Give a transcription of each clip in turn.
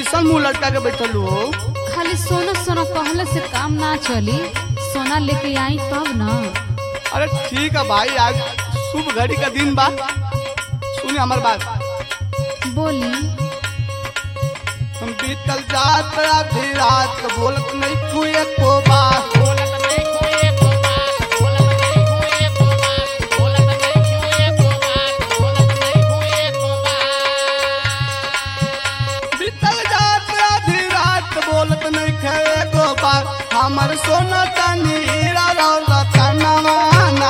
कैसन मुंह लटका के बैठल हो खाली सोना सोना कहले से काम ना चली सोना लेके आई तब ना अरे ठीक है भाई आज शुभ घड़ी का दिन बा सुने हमार बात बोली हम बीतल जात आधी रात बोलत नहीं तू एको बात बीतल जात आधी रात बोलत नहीं खे एको बात हमर सोना चांदी हीरा रौला कनवाना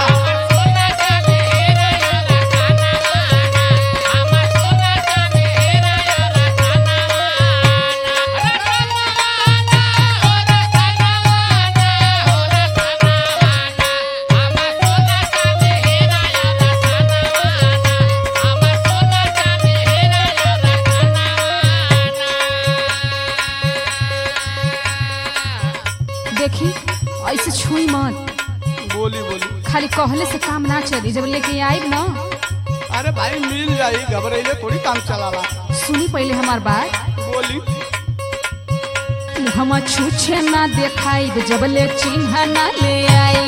देखी ऐसे छुई मत बोली बोली खाली कहले से काम ना चली जब लेके आई ना अरे भाई मिल जाई घबराइले थोड़ी काम चलाला सुनी पहले हमार बात बोली हम छूछे ना देखाई जब ले चिन्ह ना ले आई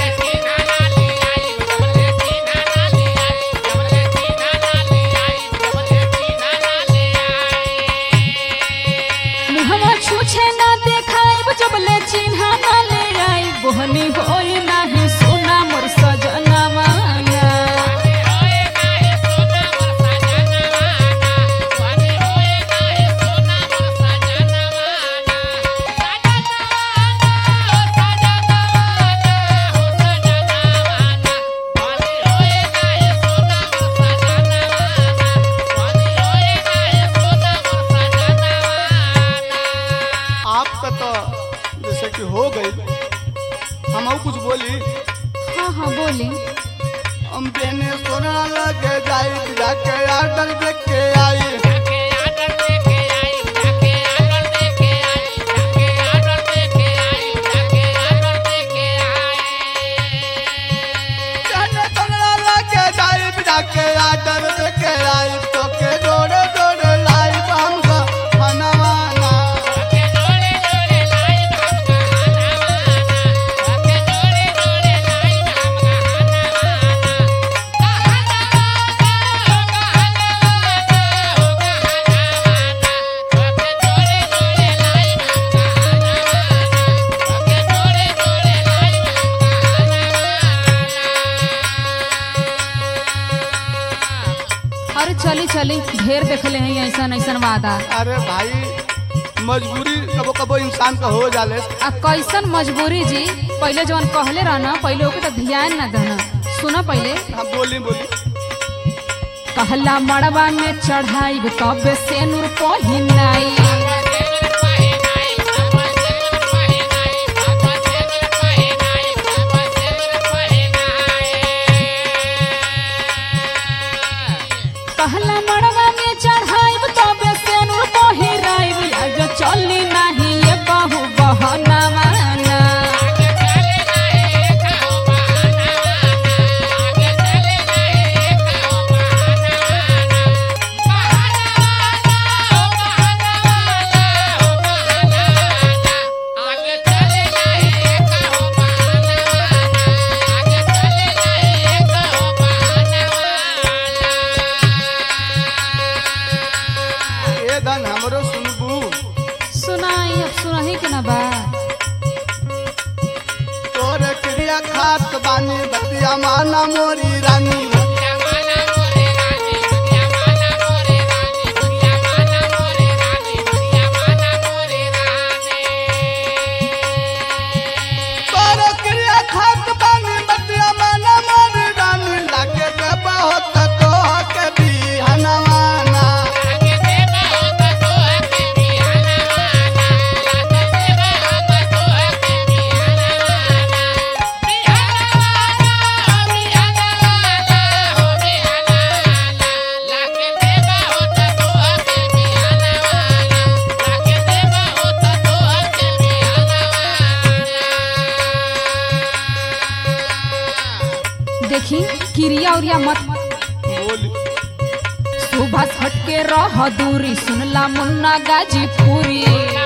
मुहवा छूछे ना देखाई जब ले चिन्ह ना ले आई बोहनी होई नाही सोना मोर सजना मांगा आपका तो जैसे कि हो गई हम और कुछ बोली हाँ हाँ बोली हम बेने सोना लगे जाई जाके आर्डर देख के आई जाने सोना लगे जाई जाके आर्डर देख के आई तो के जोड़े जोड़े लाई हमका मनवाना अरे चली चली ढेर देखले हैं ऐसा ऐसा वादा अरे भाई मजबूरी कबो कबो इंसान का हो जाले आ कैसन मजबूरी जी पहले जवन कहले रहना पहले ओके तो ध्यान ना देना सुना पहले हाँ बोली बोली कहला मड़वा में चढ़ाई तब से नूर पहिनाई कहला मड़वा में चढ़ाई तब से नूर पहिराई आज चली नहीं ये बहु बहना माना ए धन हमरो सुनबू सुनाई अब सुनाही के ना बा तोरे क्रिया खात बानी बतिया माना मोरी रानी तोरे क्रिया खात बानी बतिया माना मोरी रानी लागे के बहुत तो के बिहनवाना देखी क्रिया उरिया मत बोली सुबह हटके रह दूरी सुनला मुन्ना गाजीपुरी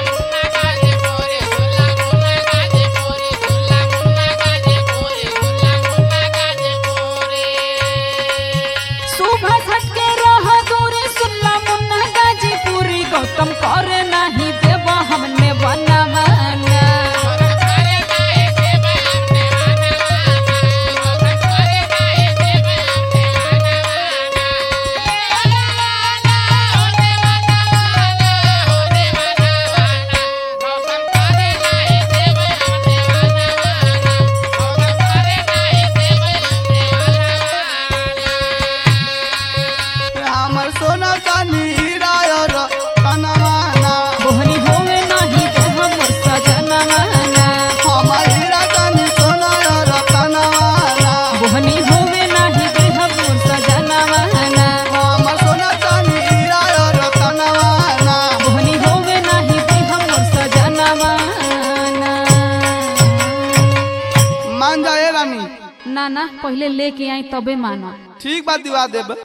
सुबह हटके रह दूरी सुनला मुन्ना गाजीपुरी गौतम करे नहीं देव हमने बनवाना हमर सोना चानी हीरा और कनवाना बोहनी होवे नहीं देह मोर सजनवाना हमर हीरा चानी सोना और कनवाना बोहनी होवे नहीं देह मोर सजनवाना हमर सोना चानी हीरा और कनवाना बोहनी होवे नहीं देह मोर सजनवाना मान जाए रानी ना ना पहले लेके आई तबे मानो ठीक बात दिवा देब